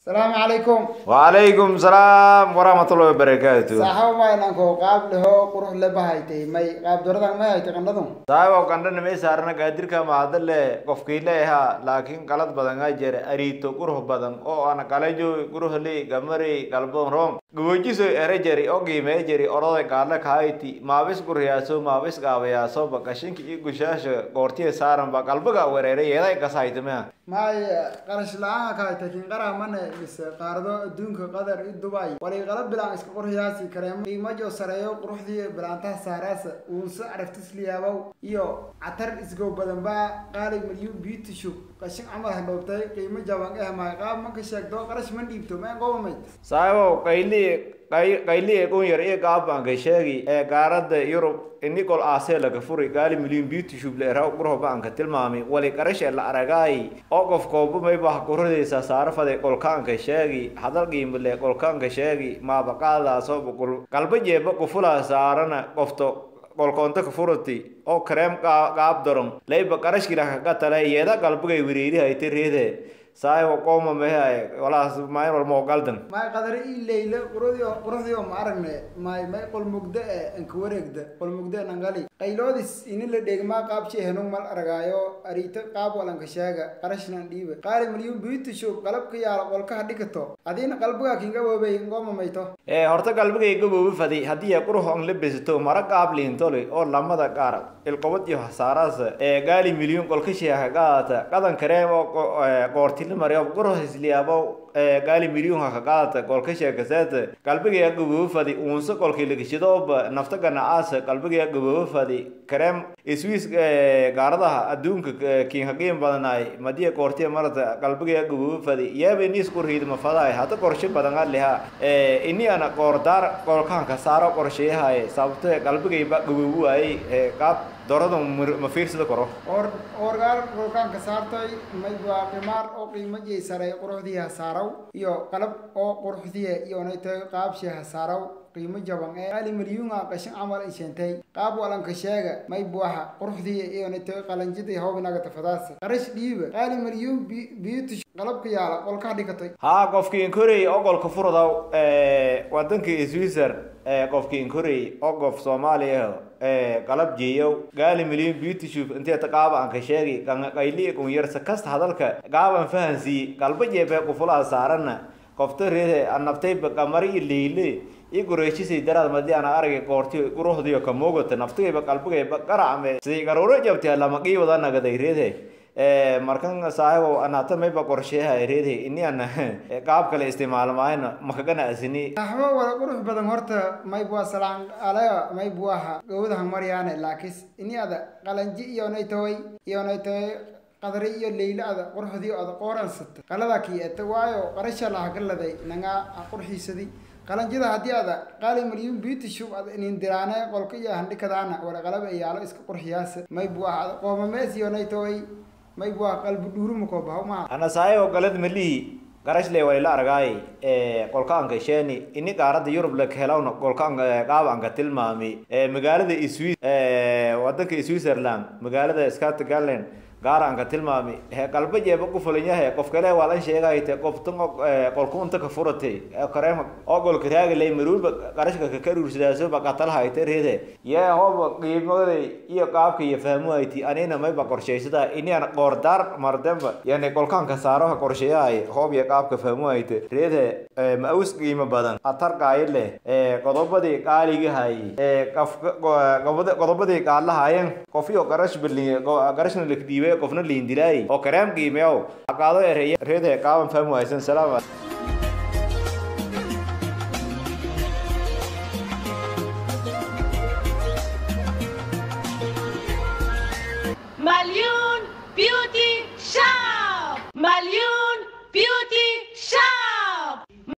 salaamu calaykum wacalaykum salaam waraxmatullahi wabarakaatu saaxabo maynanko qaab leho qurux le bahaytay may qaab doradan may haytay qandhadu saaxibow qandhana may saarana gaadirka mahadale qofkiile ahaa laakiin qalad badan aa jira ariito qurux badan oo ana qalajo quruhli gamari galbon rom gabojiso ere jeri oo qiimee jeri oroday gaadla kahayti maabis guriyaaso maabis gaabayaaso bakashinka iyo gushaasha goortiya saaranba qalbiga wereeray yeeday kasahaytamea may qarash la-aan ka haytay kin qaraha mane mise qaarado adduunka qatar i dubay walay qalab bilaan iska qurxiyaasi kareemo qiimajo sareeyo quruxdii bilaantaha saaraasa uunse araftisliyaabow iyo catar isgow badan baa qaali milyu beauty shop qashin camal handhoobtay qiimo jaban eh may qaab manka sheegto qarash ma dhiibto ma qobamay saaxibow qayli qayli ee qun yar iyo gaabanka sheegi ee gaarada yurub inicol aasee laga furi gaali milyan beauty shub leeraw qurho baanka tilmaamay wali qarashe la aragaay oo qof kooba maybah quruxdiisa saarafade qolkaanka sheegi hadal qiimale qolkaanka sheegi maabaqaadaasoo buqul qalba jeeba qufulaa saarana qofto qolkoonta ka furati oo kareem qaab daron layba qarashkila kaga tale yeeda qalbigay wiriirihayta reede saahibo qooma mehe walaas maayn walma ogaldan may qadari i leyle quruxdio quruxdio ma aragne may may qolmugda e anka wareegda qolmugda nangali qayloodis ini la dheegmaa qaabshi henung mal aragaayo ariito qaab walanka sheega qarashnan dhiiba qaali milyun beauty shop qalabka yaala qolkaha dhikato adiina qalbiga kinga woobay ngooma mayto ee horta qalbigay gaboobi fadi haddii ay qurux on la besato mara qaab liintoli oo lamada qaar ilqobad iyo hasaaraas ee gaali milyun qolkashiha qaata qadan kareem oo qoorti mariyo qurux isliyaabo gaali milyuunka ka qaadata qolka sheekaseeta qalbiga gaboobo fadi uunse qolkii lagashidooba nafta ganacaasa qalbiga gaboobo fadi kareem iswiis gaaradaha adduunka kiinka qiim badanaay madiya koortiya marata qalbiga gaboobo fadi yeeba iniis qurhiidma fadaay hata qorshe badan aliha ini ana qoordaar qolkaanka saaro qorsheyahay sababto qalbigayba gaboobo waayey qaab dorada ma fiirsida koro or orgaar qolkaanka saartay may waa qimaar oo qiimo jey saray quruxdiiha saaraw iyo qalab oo quruxdiya iyonaytay qaabshiha saaraw qiimo jaban ee qaali milyuunga qashin camal isheentay qaab walanka sheega may buaxa quruxdiya iyonaytay qalanjidii hawbinaga tafadaasa qarash dhiiba qaali milyuun beauty qalabka yaala qolkaha dhikatay haa qofkii inkorey ogolka furdaw wadankii switzer qofkii inkorey oo qof soomaaliya qalab jeeyow gaali milyan beauty shop intee ta qaaba aan ka sheegi qayli kunyarsa kasta hadalka gaaban fahansiiye qalba jeebe qufulaha saarana qofta reede anabtayba qamari iyo leyle iyo gureyshisay daraad madii ana aragay qoorti quruxdiyo ka moogata naftigayba qalbigayba qaracme siday garuuro jabtay lama qiibada nagaday reede markan saaxibow anaata mayba qorsheeha reede ini ana qaab kale isticmaalo maayna makagana asini saxbo wala qurux badan horta may bua salaan alaya may buaha gowdaha maryaane laakis ini ada qalanji iyonay taway iyonay taway qadari iyo leyla ada quruxdii ada qooransata qalada kieta waayo qarasha lahagaladay nangaa qurxiisadi qalanjida haddii ada qaali milyun beauty shop ada inindiraane qolka iyo handhikadaana wala qalab ayaalo iska qurxiyaasa may buaha ada qoomamees iyonay taway may bua qalbi dhuuruma koobaha maha ana saahibo galad malihi garashle wayla argaay qolkaanka sheeni ini qaarada yurub la helawna qolkaanka qaabanka tilmaami magaalada swiss wadanka switzerland magaalada scotland gaaraanka tilmaami he qalba jeeba ku fulanyahe qof kale waa lan sheegayte qoftan qolkuunta ka furatay kareema oo golka raagalay maruulba qarashka ka karuursadaaso baqatalahayte reede yee hooba qiimaday iyo qaabka iyo fahmuhayti anina mayba qorshaysada inian qoordaar mardemba yani qolkaanka saaraha qorsheeyahay hoob iyo qaabka fahmuhayte reede ma awis qiimo badan atar qaayo leh qodobadii qaaligahay qodobadii qaadlahayen qofiyo qarash bali qarashna lakdiibay qofna liindilaay oo kareem qiimeyow aqaado ereya reede qaaban fahmu haysan salaam Malyun Beauty Shop! Malyun Beauty Shop!